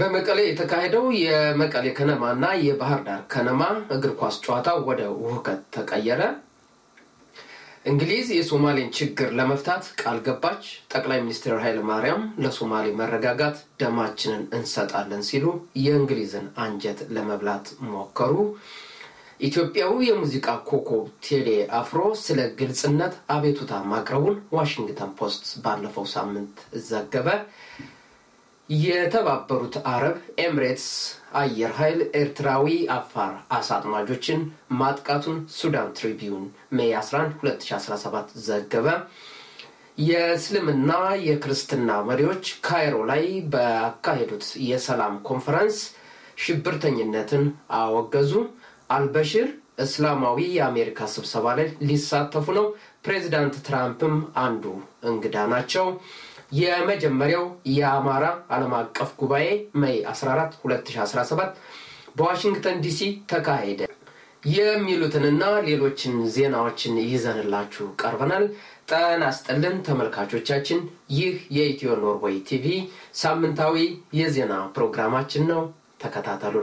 በመቀሌ የተካሄደው የመቀሌ ከነማ እና የባህር ዳር ከነማ እግር ኳስ ጨዋታ ወደ ውህከት ተቀየረ። እንግሊዝ የሶማሌን ችግር ለመፍታት ቃል ገባች። ጠቅላይ ሚኒስትር ኃይለ ማርያም ለሶማሌ መረጋጋት ደማችንን እንሰጣለን ሲሉ የእንግሊዝን አንጀት ለመብላት ሞከሩ። ኢትዮጵያዊ የሙዚቃ ኮከብ ቴሌ አፍሮ ስለ ግልጽነት አቤቱታ ማቅረቡን ዋሽንግተን ፖስት ባለፈው ሳምንት ዘገበ። የተባበሩት አረብ ኤምሬትስ አየር ኃይል ኤርትራዊ አፋር አሳ አጥማጆችን ማጥቃቱን ሱዳን ትሪቢዩን ሜይ 11 2017 ዘገበ። የእስልምና የክርስትና መሪዎች ካይሮ ላይ ባካሄዱት የሰላም ኮንፈረንስ ሽብርተኝነትን አወገዙ። አልበሽር እስላማዊ የአሜሪካ ስብሰባ ላይ ሊሳተፉ ነው። ፕሬዚዳንት ትራምፕም አንዱ እንግዳ ናቸው። የመጀመሪያው የአማራ ዓለም አቀፍ ጉባኤ ሜይ 14 2017 በዋሽንግተን ዲሲ ተካሄደ። የሚሉትንና ሌሎችን ዜናዎችን ይዘንላችሁ ቀርበናል። ጤና ይስጥልን ተመልካቾቻችን፣ ይህ የኢትዮ ኖርዌይ ቲቪ ሳምንታዊ የዜና ፕሮግራማችን ነው። ተከታተሉን።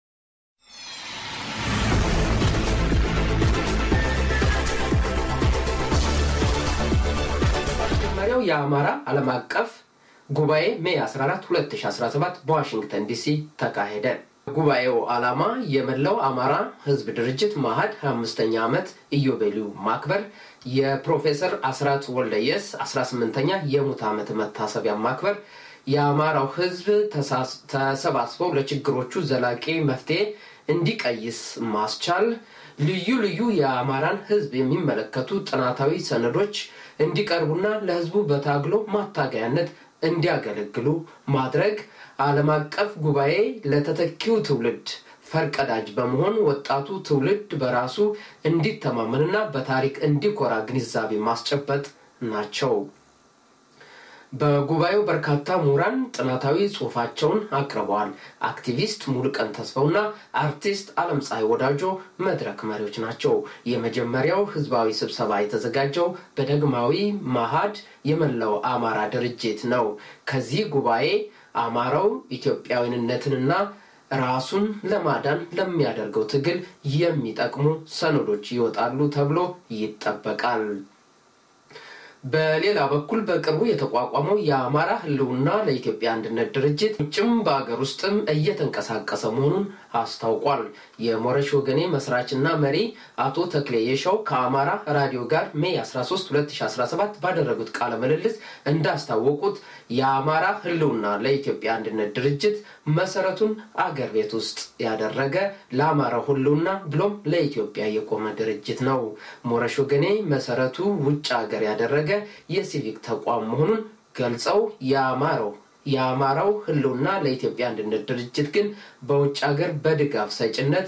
መጀመሪያው የአማራ ዓለም አቀፍ ጉባኤ ሜይ 14 2017 በዋሽንግተን ዲሲ ተካሄደ። ጉባኤው ዓላማ የመላው አማራ ሕዝብ ድርጅት ማህድ 25ኛ ዓመት ኢዮቤልዩ ማክበር፣ የፕሮፌሰር አስራት ወልደየስ 18ኛ የሙት ዓመት መታሰቢያ ማክበር፣ የአማራው ሕዝብ ተሰባስበው ለችግሮቹ ዘላቂ መፍትሄ እንዲቀይስ ማስቻል፣ ልዩ ልዩ የአማራን ሕዝብ የሚመለከቱ ጥናታዊ ሰነዶች እንዲቀርቡና ለህዝቡ በታግሎ ማታገያነት እንዲያገለግሉ ማድረግ፣ ዓለም አቀፍ ጉባኤ ለተተኪው ትውልድ ፈርቀዳጅ በመሆን ወጣቱ ትውልድ በራሱ እንዲተማመንና በታሪክ እንዲኮራ ግንዛቤ ማስጨበጥ ናቸው። በጉባኤው በርካታ ምሁራን ጥናታዊ ጽሑፋቸውን አቅርበዋል። አክቲቪስት ሙሉቀን ተስፋውና አርቲስት አለም ፀሐይ ወዳጆ መድረክ መሪዎች ናቸው። የመጀመሪያው ህዝባዊ ስብሰባ የተዘጋጀው በዳግማዊ ማሃድ የመላው አማራ ድርጅት ነው። ከዚህ ጉባኤ አማራው ኢትዮጵያዊነትንና ራሱን ለማዳን ለሚያደርገው ትግል የሚጠቅሙ ሰነዶች ይወጣሉ ተብሎ ይጠበቃል። በሌላ በኩል በቅርቡ የተቋቋመው የአማራ ህልውና ለኢትዮጵያ አንድነት ድርጅት ውጭም በሀገር ውስጥም እየተንቀሳቀሰ መሆኑን አስታውቋል። የሞረሽ ወገኔ መስራችና መሪ አቶ ተክሌ የሻው ከአማራ ራዲዮ ጋር ሜይ 13 2017 ባደረጉት ቃለ ምልልስ እንዳስታወቁት የአማራ ህልውና ለኢትዮጵያ አንድነት ድርጅት መሰረቱን አገር ቤት ውስጥ ያደረገ ለአማራው ህልውና ብሎም ለኢትዮጵያ የቆመ ድርጅት ነው። ሞረሽ ወገኔ መሰረቱ ውጭ ሀገር ያደረገ የሲቪክ ተቋም መሆኑን ገልጸው የአማራው የአማራው ህልውና ለኢትዮጵያ አንድነት ድርጅት ግን በውጭ ሀገር በድጋፍ ሰጭነት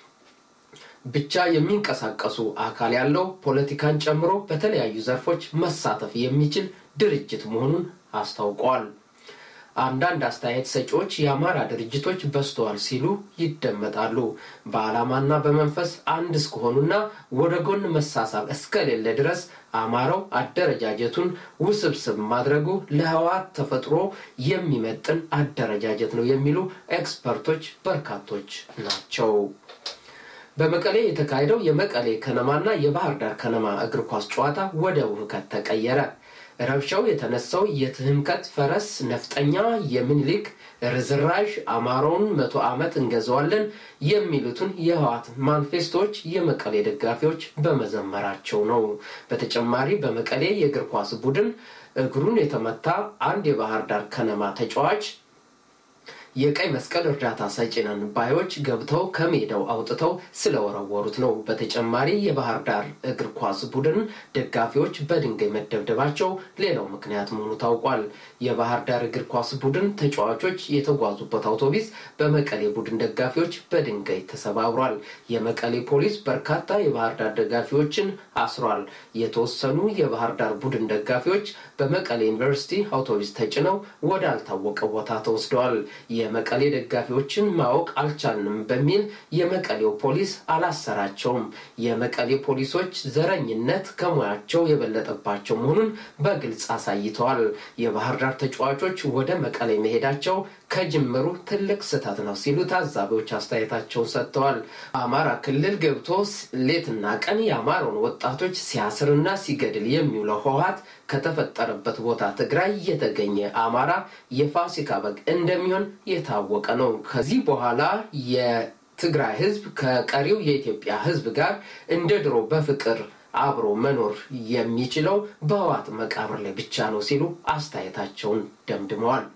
ብቻ የሚንቀሳቀሱ አካል ያለው ፖለቲካን ጨምሮ በተለያዩ ዘርፎች መሳተፍ የሚችል ድርጅት መሆኑን አስታውቀዋል። አንዳንድ አስተያየት ሰጪዎች የአማራ ድርጅቶች በዝተዋል ሲሉ ይደመጣሉ። በዓላማና በመንፈስ አንድ እስከሆኑና ወደ ጎን መሳሳብ እስከሌለ ድረስ አማራው አደረጃጀቱን ውስብስብ ማድረጉ ለህወሓት ተፈጥሮ የሚመጥን አደረጃጀት ነው የሚሉ ኤክስፐርቶች በርካቶች ናቸው። በመቀሌ የተካሄደው የመቀሌ ከነማና የባህር ዳር ከነማ እግር ኳስ ጨዋታ ወደ ውህከት ተቀየረ። ረብሻው የተነሳው የትህምከት ፈረስ ነፍጠኛ የምኒልክ ርዝራዥ አማራውን መቶ ዓመት እንገዛዋለን የሚሉትን የህወሓት ማኒፌስቶዎች የመቀሌ ደጋፊዎች በመዘመራቸው ነው። በተጨማሪ በመቀሌ የእግር ኳስ ቡድን እግሩን የተመታ አንድ የባህር ዳር ከነማ ተጫዋች የቀይ መስቀል እርዳታ ሰጪ ነን ባዮች ገብተው ከሜዳው አውጥተው ስለወረወሩት ነው። በተጨማሪ የባህር ዳር እግር ኳስ ቡድን ደጋፊዎች በድንጋይ መደብደባቸው ሌላው ምክንያት መሆኑ ታውቋል። የባህር ዳር እግር ኳስ ቡድን ተጫዋቾች የተጓዙበት አውቶቡስ በመቀሌ ቡድን ደጋፊዎች በድንጋይ ተሰባብሯል። የመቀሌ ፖሊስ በርካታ የባህር ዳር ደጋፊዎችን አስሯል። የተወሰኑ የባህር ዳር ቡድን ደጋፊዎች በመቀሌ ዩኒቨርሲቲ አውቶቡስ ተጭነው ወዳልታወቀ ቦታ ተወስደዋል። የመቀሌ ደጋፊዎችን ማወቅ አልቻልንም በሚል የመቀሌው ፖሊስ አላሰራቸውም። የመቀሌ ፖሊሶች ዘረኝነት ከሙያቸው የበለጠባቸው መሆኑን በግልጽ አሳይተዋል። የባህር ዳር ተጫዋቾች ወደ መቀሌ መሄዳቸው ከጅምሩ ትልቅ ስህተት ነው ሲሉ ታዛቢዎች አስተያየታቸውን ሰጥተዋል። አማራ ክልል ገብቶ ሌትና ቀን የአማራውን ወጣቶች ሲያስርና ሲገድል የሚውለው ህወሓት ከተፈጠረበት ቦታ ትግራይ የተገኘ አማራ የፋሲካ በግ እንደሚሆን የታወቀ ነው። ከዚህ በኋላ የትግራይ ህዝብ ከቀሪው የኢትዮጵያ ህዝብ ጋር እንደ ድሮ በፍቅር አብሮ መኖር የሚችለው በህወሓት መቃብር ላይ ብቻ ነው ሲሉ አስተያየታቸውን ደምድመዋል።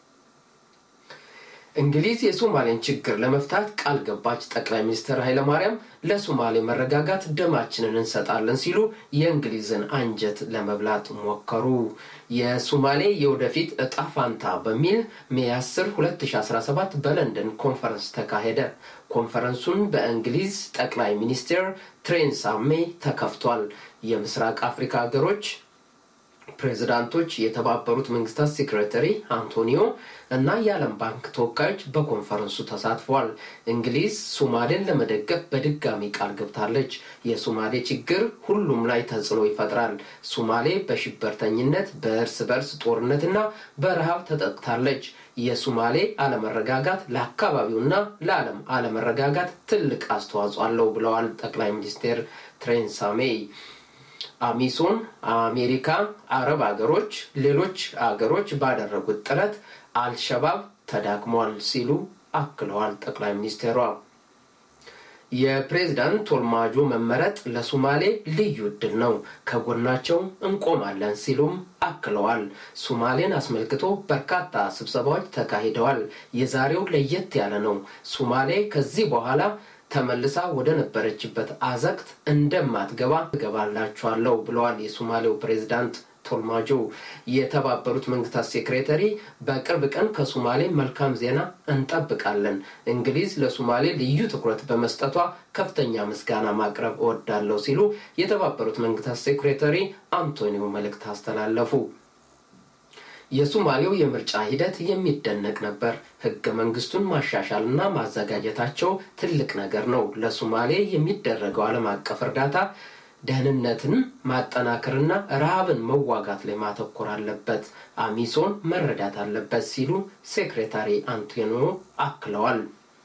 እንግሊዝ የሶማሌን ችግር ለመፍታት ቃል ገባች። ጠቅላይ ሚኒስትር ኃይለማርያም ለሶማሌ መረጋጋት ደማችንን እንሰጣለን ሲሉ የእንግሊዝን አንጀት ለመብላት ሞከሩ። የሶማሌ የወደፊት እጣ ፋንታ በሚል ሜይ 10 2017 በለንደን ኮንፈረንስ ተካሄደ። ኮንፈረንሱን በእንግሊዝ ጠቅላይ ሚኒስትር ቴሬሳ ሜይ ተከፍቷል። የምስራቅ አፍሪካ ሀገሮች ፕሬዚዳንቶች፣ የተባበሩት መንግስታት ሴክሬታሪ አንቶኒዮ እና የዓለም ባንክ ተወካዮች በኮንፈረንሱ ተሳትፈዋል። እንግሊዝ ሶማሌን ለመደገፍ በድጋሚ ቃል ገብታለች። የሶማሌ ችግር ሁሉም ላይ ተጽዕኖ ይፈጥራል። ሶማሌ በሽበርተኝነት በእርስ በርስ ጦርነትና በረሃብ ተጠቅታለች። የሶማሌ አለመረጋጋት ለአካባቢውና ለዓለም አለመረጋጋት ትልቅ አስተዋጽኦ አለው ብለዋል ጠቅላይ ሚኒስትር ቴሬሳ ሜይ። አሚሶን፣ አሜሪካ፣ አረብ አገሮች፣ ሌሎች አገሮች ባደረጉት ጥረት አልሸባብ ተዳክሟል ሲሉ አክለዋል ጠቅላይ ሚኒስቴሯ። የፕሬዝዳንት ቶልማጆ መመረጥ ለሶማሌ ልዩ እድል ነው፣ ከጎናቸው እንቆማለን ሲሉም አክለዋል። ሶማሌን አስመልክቶ በርካታ ስብሰባዎች ተካሂደዋል። የዛሬው ለየት ያለ ነው። ሶማሌ ከዚህ በኋላ ተመልሳ ወደ ነበረችበት አዘቅት እንደማትገባ እገባላችኋለሁ ብለዋል የሶማሌው ፕሬዝዳንት ቶልማጆ። የተባበሩት መንግስታት ሴክሬታሪ በቅርብ ቀን ከሶማሌ መልካም ዜና እንጠብቃለን። እንግሊዝ ለሶማሌ ልዩ ትኩረት በመስጠቷ ከፍተኛ ምስጋና ማቅረብ እወዳለሁ ሲሉ የተባበሩት መንግስታት ሴክሬታሪ አንቶኒዮ መልእክት አስተላለፉ። የሶማሌው የምርጫ ሂደት የሚደነቅ ነበር። ህገ መንግስቱን ማሻሻልና ማዘጋጀታቸው ትልቅ ነገር ነው። ለሶማሌ የሚደረገው ዓለም አቀፍ እርዳታ ደህንነትን ማጠናከርና ረሃብን መዋጋት ላይ ማተኮር አለበት፣ አሚሶን መረዳት አለበት ሲሉ ሴክሬታሪ አንቶኒዮ አክለዋል።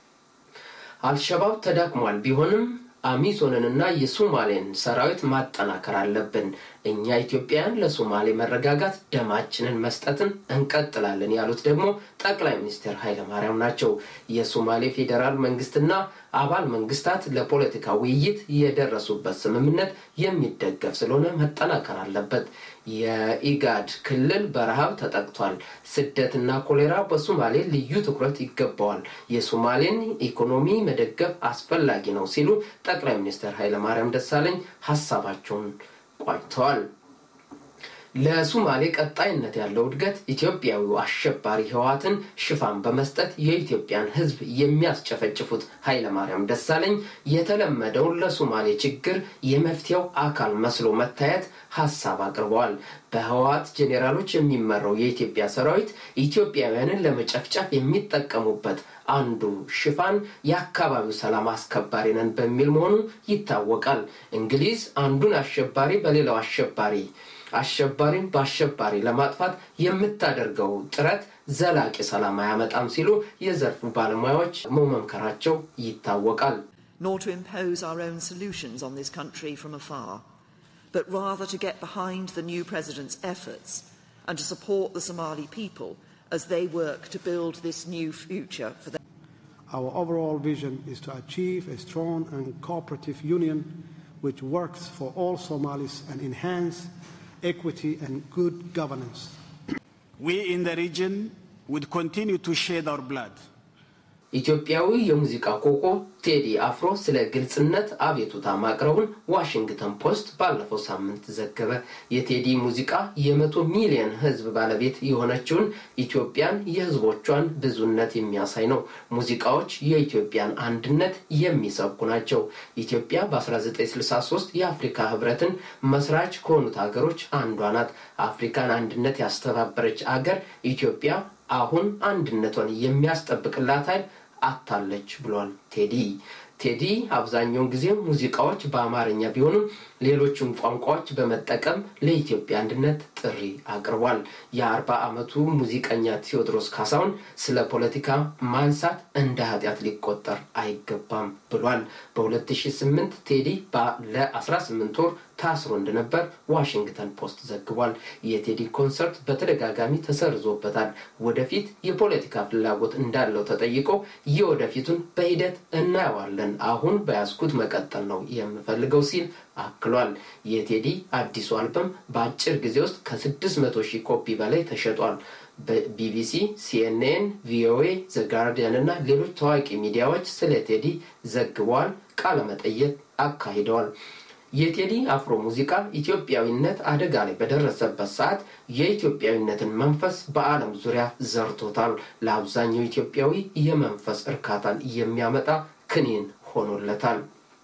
አልሸባብ ተዳክሟል ቢሆንም አሚሶንንና የሶማሌን ሰራዊት ማጠናከር አለብን። እኛ ኢትዮጵያውያን ለሶማሌ መረጋጋት ደማችንን መስጠትን እንቀጥላለን ያሉት ደግሞ ጠቅላይ ሚኒስትር ኃይለማርያም ናቸው። የሶማሌ ፌዴራል መንግስትና አባል መንግስታት ለፖለቲካ ውይይት የደረሱበት ስምምነት የሚደገፍ ስለሆነ መጠናከር አለበት። የኢጋድ ክልል በረሃብ ተጠቅቷል። ስደትና ኮሌራ በሶማሌ ልዩ ትኩረት ይገባዋል። የሶማሌን ኢኮኖሚ መደገፍ አስፈላጊ ነው ሲሉ ጠቅላይ ሚኒስትር ኃይለማርያም ደሳለኝ ሀሳባቸውን ቋጭተዋል። ለሶማሌ ቀጣይነት ያለው እድገት ኢትዮጵያዊው አሸባሪ ህወሓትን ሽፋን በመስጠት የኢትዮጵያን ሕዝብ የሚያስጨፈጭፉት ኃይለማርያም ደሳለኝ የተለመደውን ለሶማሌ ችግር የመፍትሄው አካል መስሎ መታየት ሀሳብ አቅርበዋል። በህወሓት ጄኔራሎች የሚመራው የኢትዮጵያ ሰራዊት ኢትዮጵያውያንን ለመጨፍጨፍ የሚጠቀሙበት አንዱ ሽፋን የአካባቢው ሰላም አስከባሪ ነን በሚል መሆኑ ይታወቃል። እንግሊዝ አንዱን አሸባሪ በሌላው አሸባሪ አሸባሪን በአሸባሪ ለማጥፋት የምታደርገው ጥረት ዘላቂ ሰላም አያመጣም ሲሉ የዘርፉ ባለሙያዎች መመምከራቸው ይታወቃል። nor to impose our own solutions on this country from afar, but rather to get behind the new president's efforts and to support the Somali people as they work to build this new future for them. Our overall vision is to achieve a strong and cooperative union which works for all Somalis and enhance equity and good governance. We in the region would continue to shed our blood. ኢትዮጵያዊ የሙዚቃ ኮከብ ቴዲ አፍሮ ስለ ግልጽነት አቤቱታ ማቅረቡን ዋሽንግተን ፖስት ባለፈው ሳምንት ዘገበ። የቴዲ ሙዚቃ የመቶ ሚሊዮን ሕዝብ ባለቤት የሆነችውን ኢትዮጵያን የሕዝቦቿን ብዙነት የሚያሳይ ነው። ሙዚቃዎች የኢትዮጵያን አንድነት የሚሰብኩ ናቸው። ኢትዮጵያ በ1963 የአፍሪካ ሕብረትን መስራች ከሆኑት ሀገሮች አንዷ ናት። አፍሪካን አንድነት ያስተባበረች አገር ኢትዮጵያ አሁን አንድነቷን የሚያስጠብቅላት ኃይል አታለች ብሏል ቴዲ። ቴዲ አብዛኛውን ጊዜ ሙዚቃዎች በአማርኛ ቢሆኑም ሌሎችን ቋንቋዎች በመጠቀም ለኢትዮጵያ አንድነት ጥሪ አቅርቧል። የአርባ ዓመቱ ሙዚቀኛ ቴዎድሮስ ካሳሁን ስለ ፖለቲካ ማንሳት እንደ ኃጢአት ሊቆጠር አይገባም ብሏል። በ2008 ቴዲ ለ18 ወር ታስሮ እንደነበር ዋሽንግተን ፖስት ዘግቧል። የቴዲ ኮንሰርት በተደጋጋሚ ተሰርዞበታል። ወደፊት የፖለቲካ ፍላጎት እንዳለው ተጠይቆ የወደፊቱን በሂደት እናየዋለን፣ አሁን በያዝኩት መቀጠል ነው የምፈልገው ሲል አክሏል። የቴዲ አዲሱ አልበም በአጭር ጊዜ ውስጥ ከ600 ሺህ ኮፒ በላይ ተሸጧል። በቢቢሲ፣ ሲኤንኤን፣ ቪኦኤ፣ ዘጋርዲያን እና ሌሎች ታዋቂ ሚዲያዎች ስለ ቴዲ ዘግበዋል፣ ቃለመጠየቅ አካሂደዋል። የቴዲ አፍሮ ሙዚቃ ኢትዮጵያዊነት አደጋ ላይ በደረሰበት ሰዓት የኢትዮጵያዊነትን መንፈስ በዓለም ዙሪያ ዘርቶታል። ለአብዛኛው ኢትዮጵያዊ የመንፈስ እርካታን የሚያመጣ ክኒን ሆኖለታል።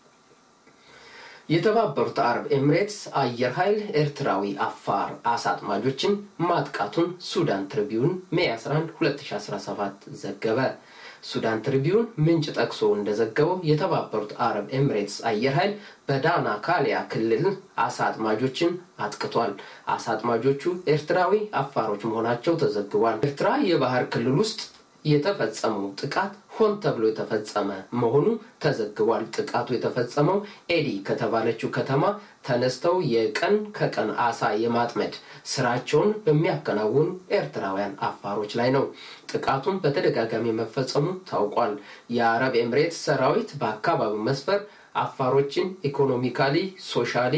የተባበሩት አረብ ኤሚሬትስ አየር ኃይል ኤርትራዊ አፋር አሳ አጥማጆችን ማጥቃቱን ሱዳን ትሪቢዩን ሜይ 11 2017 ዘገበ። ሱዳን ትሪቢዩን ምንጭ ጠቅሶ እንደዘገበው የተባበሩት አረብ ኤሚሬትስ አየር ኃይል በዳና ካሊያ ክልል አሳ አጥማጆችን አጥቅቷል። አሳ አጥማጆቹ ኤርትራዊ አፋሮች መሆናቸው ተዘግቧል። ኤርትራ የባህር ክልል ውስጥ የተፈጸመው ጥቃት ሆን ተብሎ የተፈጸመ መሆኑ ተዘግቧል። ጥቃቱ የተፈጸመው ኤዲ ከተባለችው ከተማ ተነስተው የቀን ከቀን አሳ የማጥመድ ስራቸውን በሚያከናውኑ ኤርትራውያን አፋሮች ላይ ነው። ጥቃቱን በተደጋጋሚ መፈጸሙ ታውቋል። የአረብ ኤምሬትስ ሰራዊት በአካባቢው መስፈር አፋሮችን ኢኮኖሚካሊ፣ ሶሻሊ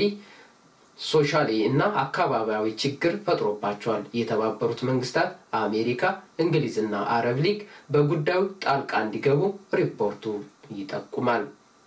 ሶሻሊ እና አካባቢያዊ ችግር ፈጥሮባቸዋል። የተባበሩት መንግስታት፣ አሜሪካ፣ እንግሊዝና አረብ ሊግ በጉዳዩ ጣልቃ እንዲገቡ ሪፖርቱ ይጠቁማል።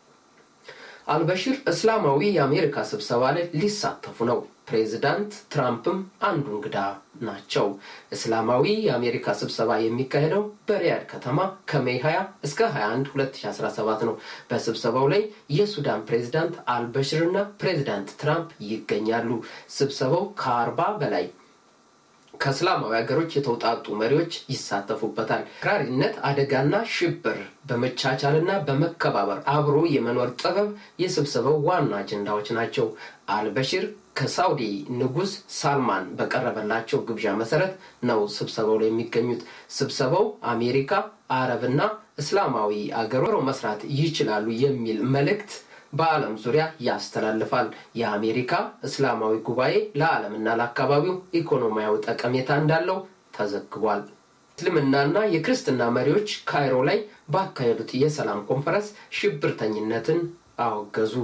አልበሽር እስላማዊ የአሜሪካ ስብሰባ ላይ ሊሳተፉ ነው። ፕሬዚዳንት ትራምፕም አንዱ እንግዳ ናቸው። እስላማዊ የአሜሪካ ስብሰባ የሚካሄደው በሪያድ ከተማ ከሜይ 20 እስከ 21 2017 ነው። በስብሰባው ላይ የሱዳን ፕሬዚዳንት አልበሽር እና ፕሬዚዳንት ትራምፕ ይገኛሉ። ስብሰባው ከአርባ በላይ ከእስላማዊ ሀገሮች የተውጣጡ መሪዎች ይሳተፉበታል። አክራሪነት፣ አደጋና ሽብር በመቻቻልና በመከባበር አብሮ የመኖር ጥበብ የስብሰባው ዋና አጀንዳዎች ናቸው። አልበሽር ከሳውዲ ንጉስ ሳልማን በቀረበላቸው ግብዣ መሰረት ነው ስብሰባው ላይ የሚገኙት። ስብሰባው አሜሪካ፣ አረብና እስላማዊ አገሮ መስራት ይችላሉ የሚል መልእክት በዓለም ዙሪያ ያስተላልፋል። የአሜሪካ እስላማዊ ጉባኤ ለዓለምና ለአካባቢው ኢኮኖሚያዊ ጠቀሜታ እንዳለው ተዘግቧል። እስልምናና የክርስትና መሪዎች ካይሮ ላይ ባካሄዱት የሰላም ኮንፈረንስ ሽብርተኝነትን አወገዙ።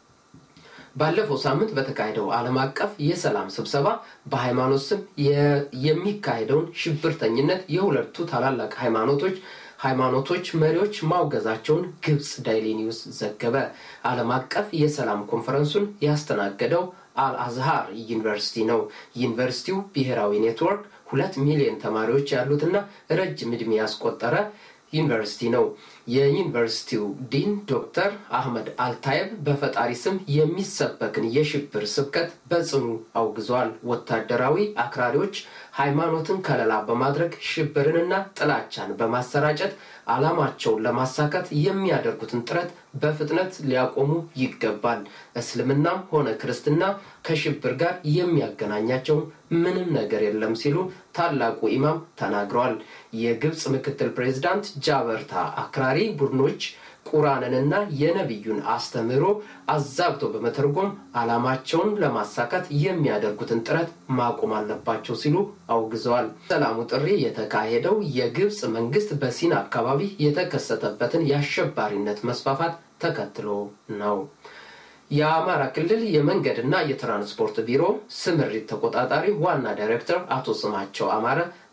ባለፈው ሳምንት በተካሄደው ዓለም አቀፍ የሰላም ስብሰባ በሃይማኖት ስም የሚካሄደውን ሽብርተኝነት የሁለቱ ታላላቅ ሃይማኖቶች ሃይማኖቶች መሪዎች ማውገዛቸውን ግብፅ ዳይሊ ኒውስ ዘገበ። ዓለም አቀፍ የሰላም ኮንፈረንሱን ያስተናገደው አልአዝሃር ዩኒቨርሲቲ ነው። ዩኒቨርሲቲው ብሔራዊ ኔትወርክ ሁለት ሚሊዮን ተማሪዎች ያሉትና ረጅም ዕድሜ ያስቆጠረ ዩኒቨርሲቲ ነው። የዩኒቨርሲቲው ዲን ዶክተር አህመድ አልታየብ በፈጣሪ ስም የሚሰበክን የሽብር ስብከት በጽኑ አውግዘዋል። ወታደራዊ አክራሪዎች ሃይማኖትን ከለላ በማድረግ ሽብርንና ጥላቻን በማሰራጨት ዓላማቸውን ለማሳካት የሚያደርጉትን ጥረት በፍጥነት ሊያቆሙ ይገባል። እስልምናም ሆነ ክርስትና ከሽብር ጋር የሚያገናኛቸው ምንም ነገር የለም ሲሉ ታላቁ ኢማም ተናግረዋል። የግብፅ ምክትል ፕሬዚዳንት ጃበርታ አክራሪ ቡድኖች ቁርአንንና የነቢዩን አስተምህሮ አዛብቶ በመተርጎም ዓላማቸውን ለማሳካት የሚያደርጉትን ጥረት ማቆም አለባቸው ሲሉ አውግዘዋል። ሰላሙ ጥሪ የተካሄደው የግብፅ መንግስት በሲና አካባቢ የተከሰተበትን የአሸባሪነት መስፋፋት ተከትሎ ነው። የአማራ ክልል የመንገድና የትራንስፖርት ቢሮ ስምሪት ተቆጣጣሪ ዋና ዳይሬክተር አቶ ስማቸው አማረ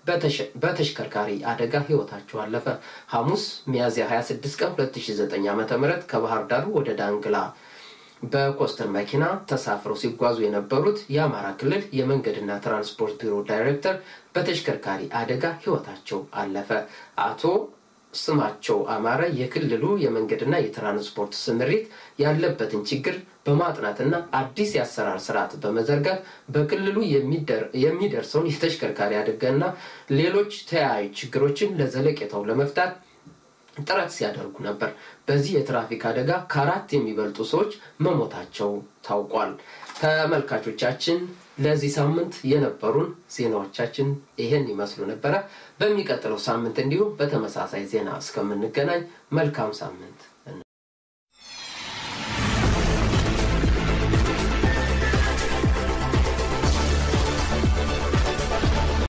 በተሽከርካሪ አደጋ ህይወታቸው አለፈ። ሐሙስ ሚያዝያ 26 ቀን 2009 ዓ ም ከባህር ዳር ወደ ዳንግላ በኮስተር መኪና ተሳፍረው ሲጓዙ የነበሩት የአማራ ክልል የመንገድና ትራንስፖርት ቢሮ ዳይሬክተር በተሽከርካሪ አደጋ ህይወታቸው አለፈ። አቶ ስማቸው አማረ የክልሉ የመንገድና የትራንስፖርት ስምሪት ያለበትን ችግር በማጥናትና አዲስ የአሰራር ስርዓት በመዘርጋት በክልሉ የሚደርሰውን የተሽከርካሪ አደጋና ሌሎች ተያያዥ ችግሮችን ለዘለቄታው ለመፍታት ጥረት ሲያደርጉ ነበር። በዚህ የትራፊክ አደጋ ከአራት የሚበልጡ ሰዎች መሞታቸው ታውቋል። ተመልካቾቻችን ለዚህ ሳምንት የነበሩን ዜናዎቻችን ይህን ይመስሉ ነበረ። በሚቀጥለው ሳምንት እንዲሁም በተመሳሳይ ዜና እስከምንገናኝ መልካም ሳምንት